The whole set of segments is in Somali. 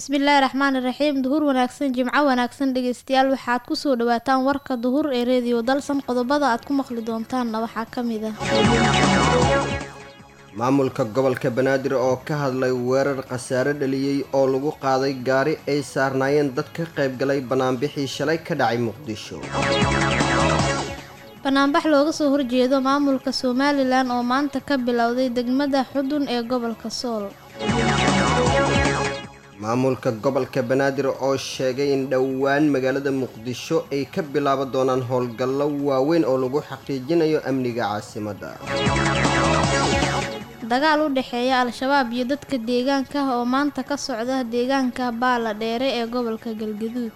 bismillaahi raxmaani raxiim duhur wanaagsan jimco wanaagsan dhegeystayaal waxaad kusoo dhawaataan warka duhur ee reediyo dalsan qodobada aad ku maqli doontaanna waxaa ka mid ah maamulka gobolka banaadir oo ka hadlay weerar khasaare dhaliyey oo lagu qaaday gaari ay saarnaayeen dad ka qaybgalay banaanbixii shalay ka dhacay muqdisho banaanbax looga soo horjeedo maamulka somalilan oo maanta ka bilowday degmada xudun ee gobolka sool maamulka gobolka banaadir oo sheegay in dhowaan magaalada muqdisho ay ka bilaaban doonaan howlgallo waaweyn oo lagu xaqiijinayo amniga caasimadda dagaal u dhexeeya al-shabaab iyo dadka deegaanka ah oo maanta ka socda deegaanka baala dheere ee gobolka galgaduud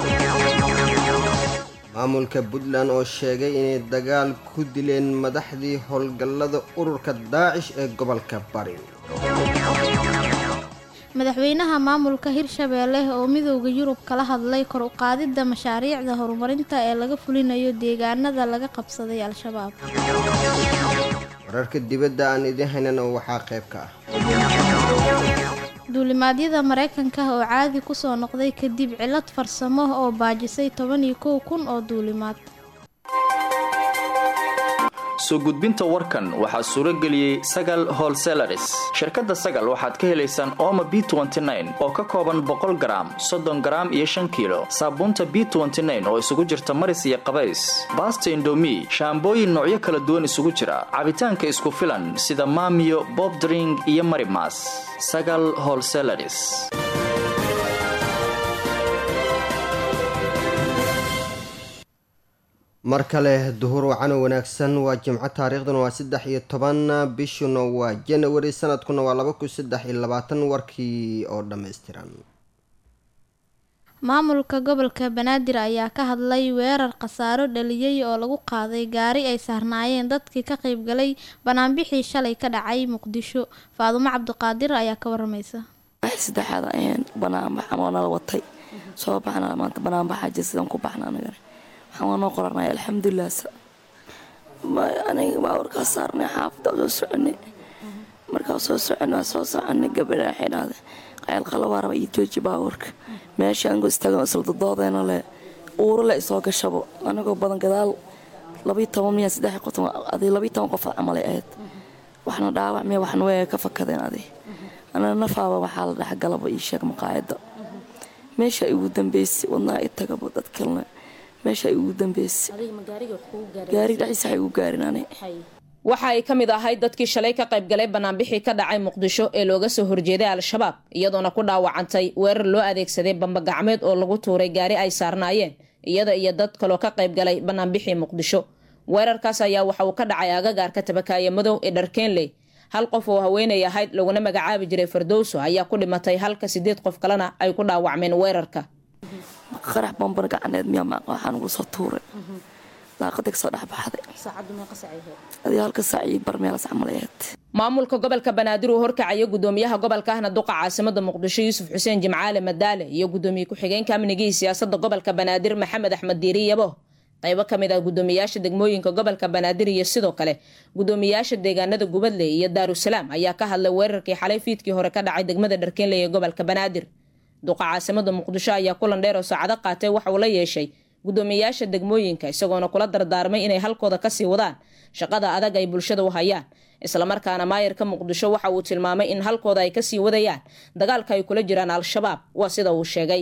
maamulka puntland oo sheegay inay dagaal ku dileen madaxdii howlgallada ururka daacish ee gobolka bari madaxweynaha maamulka hirshabeelle oo midooda yurub kala hadlay kor u qaadidda mashaariicda horumarinta ee laga fulinayo deegaanada laga qabsaday al-shabaab wararka dibadda aan idiin haynana waxaa qayb ka ah duulimaadyada maraykanka oo caadi kusoo noqday kadib cilad farsamo oo baajisay toban iyo kow kun oo duulimaad soo gudbinta warkan waxaa suuro geliyey sagal holselaris shirkadda sagal waxaad ka helaysaan ooma b oo ka kooban boqol garaam soddon garaam iyo shan kiilo saabuunta b oo isugu jirta maris iyo qabays baasta indomi shaambooyin noocyo kala duwan isugu jira cabitaanka isku filan sida maamiyo bobdring iyo marimas sagal holselaris mar kale duhur wacano wanaagsan waa jimco taariikhduna waa saddex iyo toban bishuna waa janawari sanadkuna waa laba kun saddex iyo labaatan warkii oo dhammaystiran maamulka gobolka banaadir ayaa ka hadlay weerar khasaaro dhaliyey oo lagu qaaday gaari ay saarnaayeen dadkii ka qaybgalay banaanbixii shalay ka dhacay muqdisho faadumo cabdiqaadir ayaa ka waramaysa saddexaad ayaan banaanbaxan oo nala watay soo baxna maanta banaanbaxa jir sidaan ku baxna anagana waxaan waa noo qoranay alxamdulilah aniga baawarkaa saarnay xaafada soo soconay markaa soo soconay waa soo soconay gabadha waxay dhahday qayl qalabaa raba iyo jooji baawarka meesha anigoo istaagan isla dadoodeena le uuro le isoo gashabo anigoo badan gadaal labayo toban miya saddex qoton adi labayo toban qof camalay ahayd waxna dhaawac miya waxna way ka fakadeen adi anana nafaaba waxaa la dhex galaba ii sheeg maqaayadda meesha igu dambeysay wadnaa i tagaba dad kalena meesha ay ugu dambeysay gaari dhexdiisa ay ugu gaarin ani waxa ay ka mid ahayd dadkii shalay ka qaybgalay banaanbixii ka dhacay muqdisho ee looga soo horjeeday al-shabaab iyadoona ku dhaawacantay weerar loo adeegsaday bambagacmeed oo lagu tuuray gaari ay saarnaayeen iyada iyo dad kaloo ka qaybgalay banaanbixii muqdisho weerarkaas ayaa waxa uu ka dhacay agagaarka tabakaaya madow ee dharkeenley hal qof oo haweenay ahayd laguna magacaabi jiray fardowso ayaa ku dhimatay halka sideed qof kalena ay ku dhaawacmeen weerarka qarax bambar gacaneed miyaa maaqa waxaa nugu soo tuuray daaqada kasoo dhexbaxday adii halka saac iyo bar meelas camal ahayd maamulka gobolka banaadir uu horkacayo gudoomiyaha gobolka ahna duqa caasimada muqdisho yuusuf xuseen jimcaale madaale iyo gudoomiye ku-xigeenka amnigii siyaasada gobolka banaadir maxamed axmed diiri yabo qaybo ka mid ah gudoomiyaasha degmooyinka gobolka banaadir iyo sidoo kale gudoomiyaasha deegaanada gubadley iyo daarusalaam ayaa ka hadlay weerarkii xalay fiidkii hore ka dhacay degmada dharkeenley ee gobolka banaadir duqa caasimada muqdisho ayaa kulan dheer oo saacado qaatay waxa uu la yeeshay gudoomiyaasha degmooyinka isagoona kula dardaarmay inay halkooda kasii wadaan shaqada adag ay bulshada u hayaan islamarkaana maayarka muqdisho waxa uu tilmaamay in halkooda ay kasii wadayaan dagaalka ay kula jiraan al-shabaab waa sida uu sheegay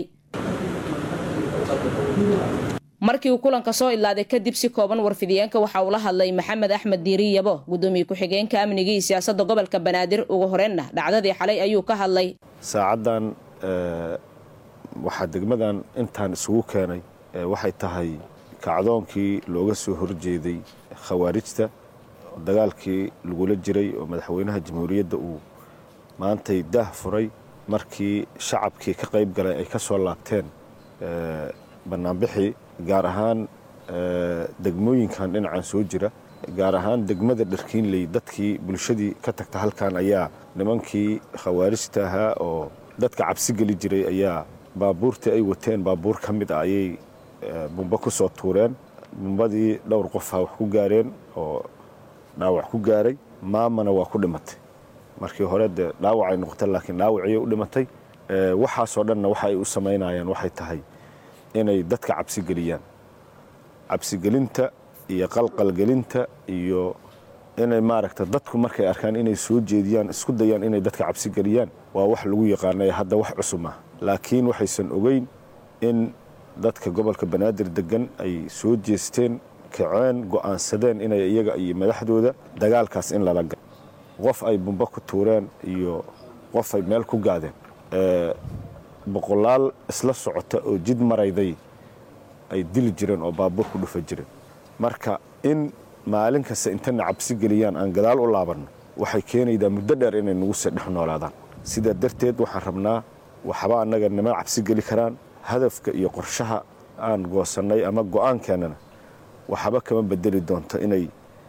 markii uu kulanka soo idlaaday kadib si kooban warfidiyeenka waxa uu la hadlay maxamed axmed diiri yabo gudoomiye ku-xigeenka amnigii siyaasada gobolka banaadir ugu horeenna dhacdadii xalay ayuu ka hadlay saacadan waxaa degmadan intaan isugu keenay waxay tahay kacdoonkii looga soo horjeeday khawaarijta dagaalkii lagula jiray oo madaxweynaha jamhuuriyadda uu maantay daah furay markii shacabkii ka qayb galay ay ka soo laabteen bannaanbixii gaar ahaan degmooyinkan dhinacan soo jira gaar ahaan degmada dharkiinley dadkii bulshadii ka tagta halkan ayaa nimankii khawaarijta ahaa oo dadka cabsi geli jiray ayaa baabuurtii ay wateen baabuur ka mid ah ayay bumbo ku soo tuureen bumbadii dhowr qofaa wax ku gaareen oo dhaawac ku gaaray maamana waa ku dhimatay markii hore dee dhaawacay noqotay laakiin dhaawaciyay u dhimatay waxaasoo dhanna waxa ay u samaynayaan waxay tahay inay dadka cabsi geliyaan cabsigelinta iyo qalqalgelinta iyo inay maaragta dadku markay arkaan inay soo jeediyaan isku dayaan inay dadka cabsi geliyaan waa wax lagu yaqaanay hadda wax cusub ah laakiin waxaysan ogeyn in dadka gobolka banaadir degan ay soo jeesteen kaceen go'aansadeen inay iyaga iyo madaxdooda dagaalkaas in lala galo qof ay bumbo ku tuureen iyo qof ay meel ku gaadeen boqolaal isla socota oo jid marayday ay dili jireen oo baabuur ku dhufa jireen marka in maalin kasta intana cabsi geliyaan aan gadaal u laabanno waxay keenaydaa muddo dheer inay nagu sii dhex noolaadaan sidaa darteed waxaan rabnaa waxba annaga nima cabsi geli karaan hadafka iyo qorshaha aan goosannay ama go'aankeennana waxba kama bedeli doonto inay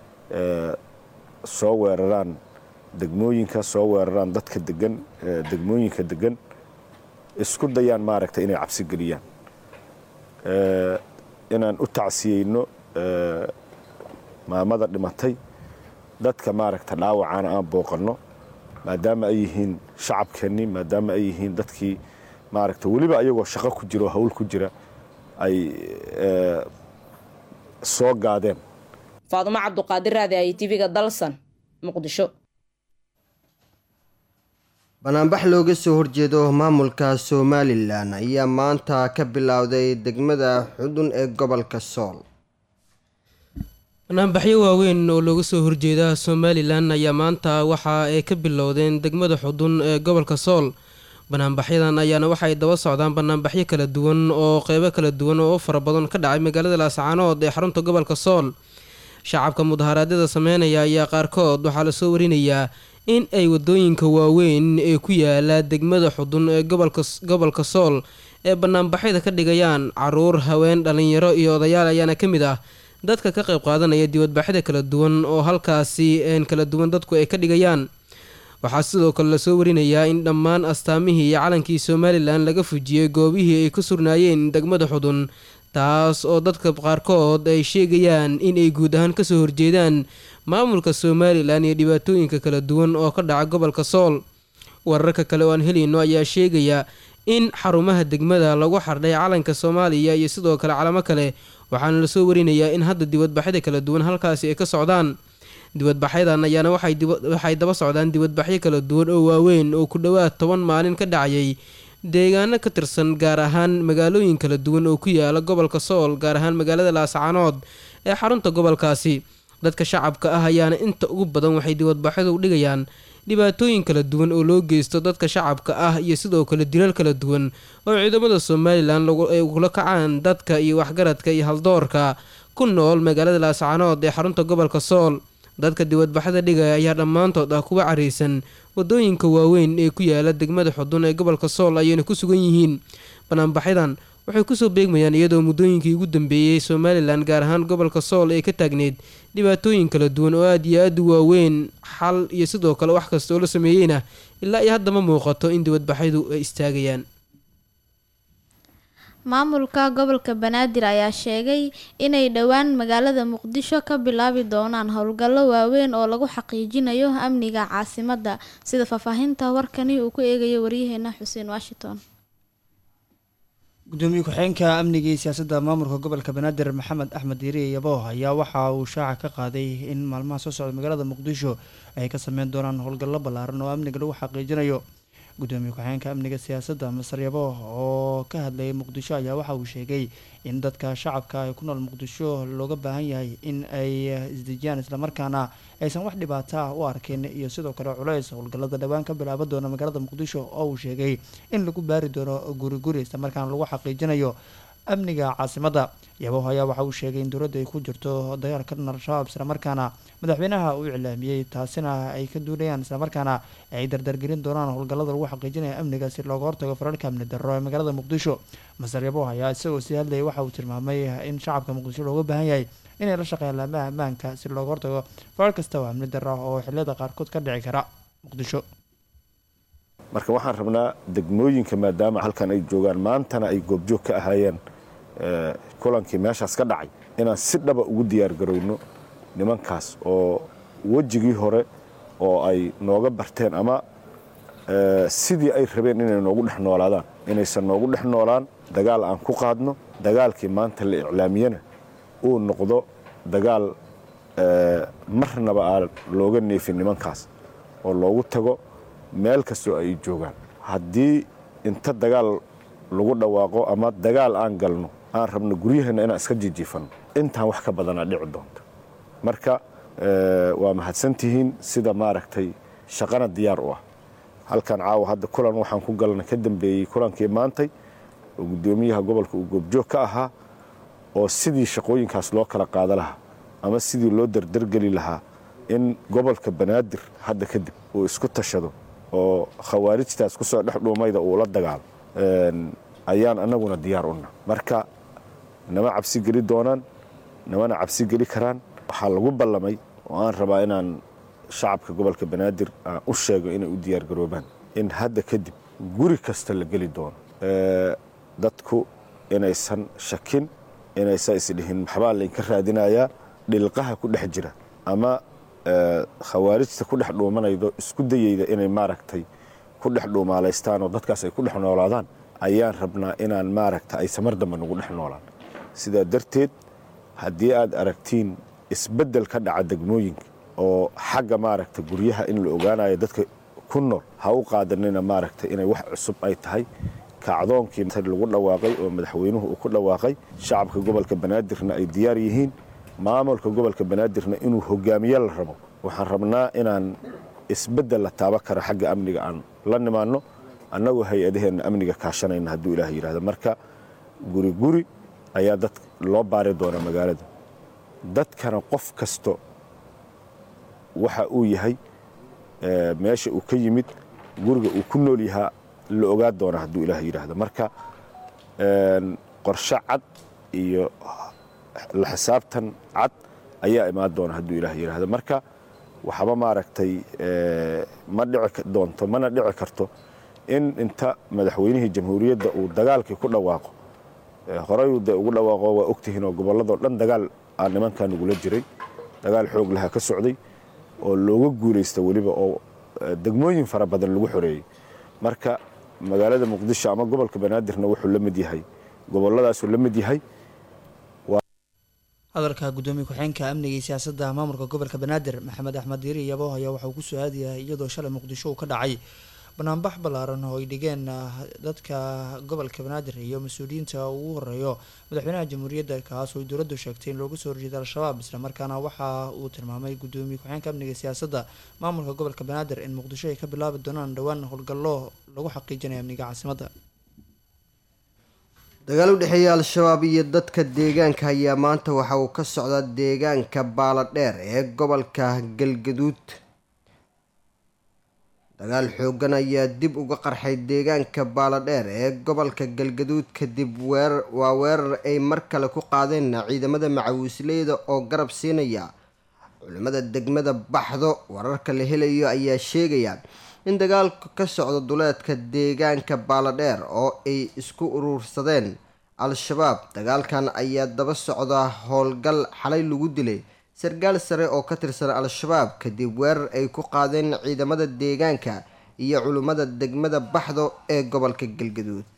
soo weeraraan degmooyinka soo weeraraan dadka degan degmooyinka degan isku dayaan maaragta inay cabsi geliyaan inaan u tacsiyeyno maamada dhimatay dadka maaragta dhaawacana aan booqanno maadaama ay yihiin shacabkeennii maadaama ay yihiin dadkii maaragta weliba ayagoo shaqo ku jira oo hawl ku jira ay soo gaadeen faadumo cabduqaadir raadi ay tv-ga dalsan muqdisho banaanbax looga soo horjeedo maamulka somalilan ayaa maanta ka bilowday degmada xudun ee gobolka sool banaanbaxyo waaweyn oo looga soo horjeeda somalilan ayaa maanta waxa ay ka bilowdeen degmada xudun ee gobolka sool banaanbaxyadan ayaana waxay daba socdaan banaanbaxyo kala duwan oo qeybo kala duwan oo fara badan ka dhacay magaalada laascaanood ee xarunta gobolka sool shacabka mudaharaadyada sameynaya ayaa qaarkood waxaa lasoo warinayaa in ay wadooyinka waaweyn ee ku yaala degmada xudun ee gobolka sool ee banaanbaxyada ka dhigayaan caruur haween dhalinyaro iyo odayaal ayaana ka mid ah dadka ka qayb qaadanaya dibadbaxyada kala duwan oo halkaasi kala duwan dadku ay ka dhigayaan waxaa sidoo kale lasoo warinayaa in dhammaan astaamihii iyo calankii somalilan laga fujiyey goobihii ay ku surnaayeen degmada xudun taas oo dadka qaarkood ay sheegayaan in ay guud ahaan kasoo horjeedaan maamulka somalilan iyo dhibaatooyinka kala duwan oo ka dhaca gobolka sool wararka kale oo aan helayno ayaa sheegaya in xarumaha degmada lagu xardhay calanka soomaaliya iyo sidoo kale calamo kale waxaana lasoo warinayaa in hadda dibadbaxyada kala duwan halkaasi ay ka socdaan dibadbaxyadan ayaana waxay daba socdaan dibadbaxyo kala duwan oo waaweyn oo ku dhowaad toban maalin ka dhacayay deegaano ka tirsan gaar ahaan magaalooyin kala duwan oo ku yaala gobolka sool gaar ahaan magaalada laascaanood ee xarunta gobolkaasi dadka shacabka ah ayaana inta ugu badan waxay dibadbaxyadu dhigayaan dhibaatooyin kala duwan oo loo geysto dadka shacabka ah iyo sidoo kale dilal kala duwan oo ciidamada somalilan ay kula kacaan dadka iyo waxgaradka iyo haldoorka ku nool magaalada laascaanood ee xarunta gobolka sool dadka dibadbaxyada dhigaya ayaa dhammaantood ah kuwa careysan wadooyinka waaweyn ee ku yaala degmada xudun ee gobolka sool ayayna ku sugan yihiin banaanbaxyadan waxay kusoo beegmayaan iyadoo muddooyinkii ugu dambeeyey somalilan gaar ahaan gobolka sool ee ka taagneyd dhibaatooyin kala duwan oo aada iyo aada u waaweyn xal iyo sidoo kale wax kasta oo la sameeyeyna ilaa iyo hadda ma muuqato in dibadbaxyadu ay istaagayaan maamulka gobolka banaadir ayaa sheegay inay dhowaan magaalada muqdisho ka bilaabi doonaan howlgallo waaweyn oo lagu xaqiijinayo amniga caasimadda sida faahfaahinta warkani uu ku eegayo waryaheena xuseen washington gudoomiye ku-xigeenka amniga iyo siyaasadda maamulka gobolka banaadir maxamed axmed diiriye yabo ayaa waxa uu shaaca ka qaaday in maalmaha soo socda magaalada muqdisho ay ka sameyn doonaan howlgallo ballaaran oo amniga lagu xaqiijinayo gudoomiye ku-xigeenka amniga siyaasadda masar yabo oo ka hadlayay muqdisho ayaa waxa uu sheegay in dadka shacabka ee ku nool muqdisho looga baahan yahay in ay isdejiyaan islamarkaana aysan wax dhibaata ah u arkin iyo sidoo kale culeys howlgallada dhowaan ka bilaaban doona magaalada muqdisho oo uu sheegay in lagu baari doono guri guri islamarkaana lagu xaqiijinayo amniga caasimadda yaboh ayaa waxa uu sheegay in dowladda ay ku jirto dagaal ka dhan al-shabaab islamarkaana madaxweynaha uu iclaamiyey taasina ay ka duulayaan islamarkaana ay dardargelin doonaan howlgallada lagu xaqiijinaya amniga si looga hortago fararka amni darro ee magaalada muqdisho masar yaboh ayaa isagoo sii hadlayay waxa uu tilmaamay in shacabka muqdisho looga baahan yahay inay la shaqeeyaan laamaha ammaanka si looga hortago farar kasta oo amni darro oo xilliyada qaarkood ka dhici kara muqdisho marka waxaan rabnaa degmooyinka maadaama halkan ay joogaan maantana ay goobjoog ka ahaayeen kulankii meeshaas ka dhacay inaan si dhaba ugu diyaargarowno nimankaas oo wejigii hore oo ay nooga barteen ama sidii ay rabeen inay noogu dhex noolaadaan inaysan noogu dhex noolaan dagaal aan ku qaadno dagaalkii maanta la iclaamiyena uu noqdo dagaal marnaba aan looga neefin nimankaas oo loogu tago meel kastoo ay joogaan haddii inta dagaal lagu dhawaaqo ama dagaal aan galno aan rabno guryaheenna inaan iska jijiifanno intaan wax ka badanaa dhici doonta marka waa mahadsantihiin sida maaragtay shaqana diyaar u ah halkan caawa hadda kulan waxaan ku galna ka dambeeyey kulankii maantay oo guddoomiyaha gobolka uu goobjoog ka ahaa oo sidii shaqooyinkaas loo kala qaada lahaa ama sidii loo dardargeli lahaa in gobolka banaadir hadda kadib uu isku tashado oo khawaarijtaas kusoo dhex dhuumayda uu la dagaalo ayaan annaguna diyaar una marka nama cabsi geli doonaan namana cabsi geli karaan waxaa lagu ballamay oo aan rabaa inaan shacabka gobolka banaadir aan u sheego inay u diyaargaroobaan in hadda kadib guri kasta la geli doono dadku inaysan shakin inaysan isdhihin maxbaa laynka raadinayaa dhilqaha ku dhex jira ama khawaarijta ku dhex dhuumanaydo isku dayeyda inay maaragtay ku dhex dhuumaalaystaan oo dadkaas ay ku dhex noolaadaan ayaan rabnaa inaan maaragta ay samar dambe nagu dhex noolaan sidaa darteed haddii aad aragtiin isbeddel ka dhaca degmooyinka oo xagga maaragta guryaha in la ogaanayo dadka ku nool ha u qaadanina maaragta inay wax cusub ay tahay kacdoonkii lagu dhawaaqay oo madaxweynuhu uu ku dhawaaqay shacabka gobolka banaadirna ay diyaar yihiin maamulka gobolka banaadirna inuu hogaamiye la rabo waxaan rabnaa inaan isbeddel la taaban karo xagga amniga aan la nimaanno annagoo hay-adaheenna amniga kaashanayna hadduu ilaah yidhahdo marka guri guri ayaa dad loo baari doonaa magaalada dadkana qof kasto waxa uu yahay meesha uu ka yimid guriga uu ku nool yahaa la ogaa doonaa hadduu ilaah yidhaahdo marka qorshe cad iyo la xisaabtan cad ayaa imaan doona hadduu ilaah yidhaahdo marka waxba maaragtay ma dhici doonto mana dhici karto in inta madaxweynihii jamhuuriyadda uu dagaalkii ku dhawaaqo horeyuu dee ugu dhawaaqo waa ogtihiin oo gobolladoo dhan dagaal aa nimankan ugula jiray dagaal xoog laha ka socday oo looga guulaysta weliba oo degmooyin fara badan lagu xoreeyey marka magaalada muqdisho ama gobolka banaadirna wuxuu la mid yahay goboladaasuu la mid yahay hadalka gudoomiye ku-xeenka amniga iyo siyaasadda maamulka gobolka banaadir maxamed axmed diiri iyabo ayaa waxauu ku soo aadayahay iyadoo shalay muqdisho uu ka dhacay banaanbax ballaaran oo ay dhigeen dadka gobolka banaadir iyo mas-uuliyiinta ugu horeeyo madaxweynaha jamhuuriyadda kaas oo dowladdu sheegtay in looga soo horjeeda al-shabaab isla markaana waxa uu tilmaamay gudoomiye ku-xeenka amniga iyo siyaasadda maamulka gobolka banaadir in muqdisho ay ka bilaabi doonaan dhowaan howlgallo lagu xaqiijinayo amniga caasimadda dagaal u dhexeeya al-shabaab iyo dadka deegaanka ayaa maanta waxa uu ka socdaa deegaanka baaladheer ee gobolka galgaduud dagaal xoogan ayaa dib uga qarxay deegaanka baaladheer ee gobolka galgaduud kadib weerar waa weerar ay mar kale ku qaadeen ciidamada macawiisleyda oo garab siinaya culimada degmada baxdo wararka la helayo ayaa sheegaya in dagaalku ka socdo duleedka deegaanka baaladheer oo ay isku urursadeen al-shabaab dagaalkan ayaa daba socda howlgal xalay lagu dilay sarkaal sare oo ka tirsan al-shabaab kadib weerar ay ku qaadeen ciidamada deegaanka iyo culimmada degmada baxdo ee gobolka galgaduud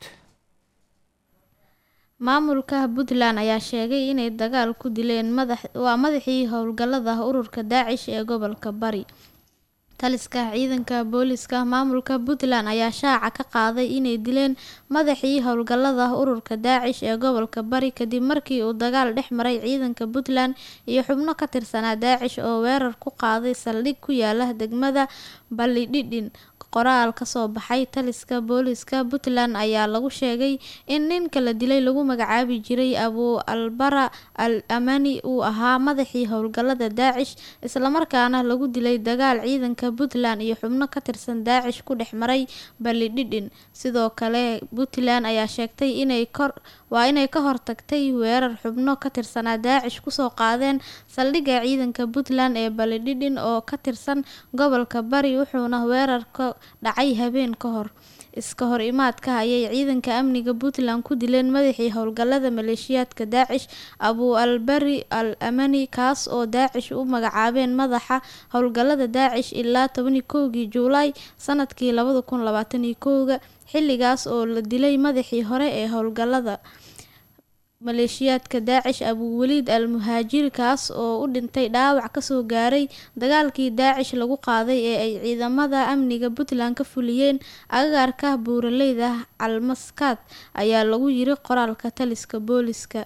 maamulka puntland ayaa sheegay inay dagaal ku dileen madax waa madaxii howlgallada ururka daacish ee gobolka bari taliska ciidanka booliska maamulka puntland ayaa shaaca ka qaaday inay dileen madaxii howlgallada ururka daacish ee gobolka bari kadib markii uu dagaal dhex maray ciidanka puntland iyo xubno ka tirsanaa daacish oo weerar ku qaaday saldhig ku yaala degmada ballidhidhin qoraal kasoo baxay taliska booliska puntland ayaa lagu sheegay in ninka la dilay lagu magacaabi jiray abu albara al amani uu ahaa madaxii howlgallada daacish islamarkaana lagu dilay dagaal ciidanka puntland iyo xubno ka tirsan daacish ku dhex maray ballidhidhin sidoo kale puntland ayaa sheegtay inay kor waa inay ka hortagtay weerar xubno ka tirsanaa daacish kusoo qaadeen saldhigga ciidanka puntland ee ballidhidhin oo ka tirsan gobolka bari wuxuuna weerarka dhacay habeen ka hor iska hor imaadka ayay ciidanka amniga puntland ku dileen madaxii howlgalada maleeshiyaadka daacish abu albari al amani kaas oo daacish u magacaabeen madaxa howlgalada daacish ilaa tobani kowgii juulaay sanadkii labada kun labaataniyo kowga xilligaas oo la dilay madaxii hore ee howlgalada maleeshiyaadka daacish abuweliid al muhaajiri kaas oo u dhintay dhaawac kasoo gaaray dagaalkii daacish lagu qaaday ee ay ciidamada amniga puntland ka fuliyeen agagaarka buuraleyda calmaskaad ayaa lagu yiri qoraalka taliska booliska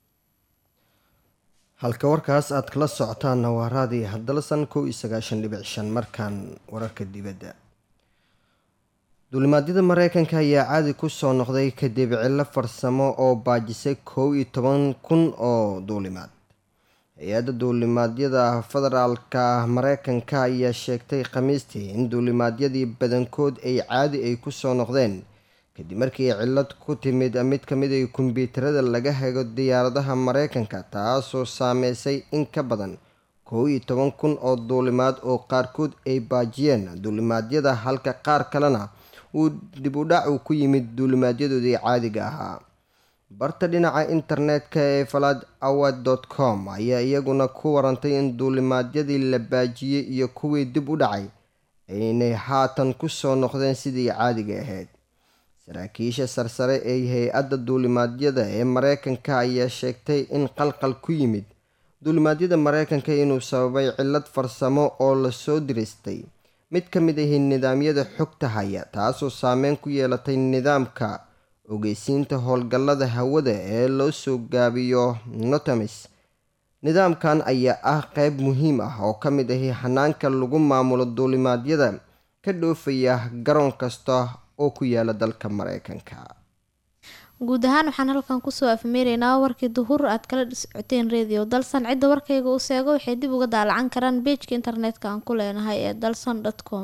halka warkaas aad kala socotaanna waa raadi hadalsan kow iyo sagaashan dhibic shan markaan wararka dibadda duulimaadyada mareykanka ayaa caadi kusoo noqday kadib cillo farsamo oo baajisay kow iyo toban kun oo duulimaad hay-adda duulimaadyada federaalka mareykanka ayaa sheegtay khamiistii in duulimaadyadii badankood ay caadi ay kusoo noqdeen kadib markii cillad ku timid mid kamid ay kombyuutarada laga hago diyaaradaha mareykanka taasoo saameysay in ka badan kow iyo toban kun oo duulimaad oo qaarkood ay baajiyeen duulimaadyada halka qaar kalena uu dib u dhac uu ku yimid duulimaadyadoodii caadiga ahaa barta dhinaca internetka ee falad awad dot com ayaa iyaguna ku warantay in duulimaadyadii la baajiyey iyo kuwii dib u dhacay aynay haatan kusoo noqdeen sidii caadiga ahayd saraakiisha sarsare ee hay-adda duulimaadyada ee mareykanka ayaa sheegtay in qalqal ku yimid duulimaadyada mareykanka inuu sababay cillad farsamo oo lasoo diristay mid ka mid ahi nidaamyada xogta haya taasoo saameyn ku yeelatay nidaamka ogeysiinta howlgallada hawada ee loo soo gaabiyo notamis nidaamkan ayaa ah qeyb muhiim ah oo ka mid ahi hanaanka lagu maamulo duulimaadyada ka dhoofaya garoon kasta oo ku yaala dalka mareykanka guud ahaan waxaan halkan kusoo afmeeraynaa warkii duhur aad kala socoteen radio dalsan cidda warkayga uu seego waxay dib uga daalacan karaan beejka internetka aan ku leenahay ee dalsan com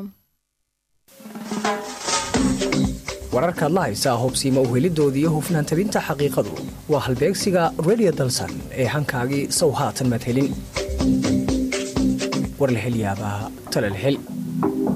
wararkaad la haysaa hubsiima uhelidooda iyo hufnaan tabinta xaqiiqadu waa halbeegsiga radio dalsan ee hankaagii sow haatan madhelin war la helyaabaa talal hel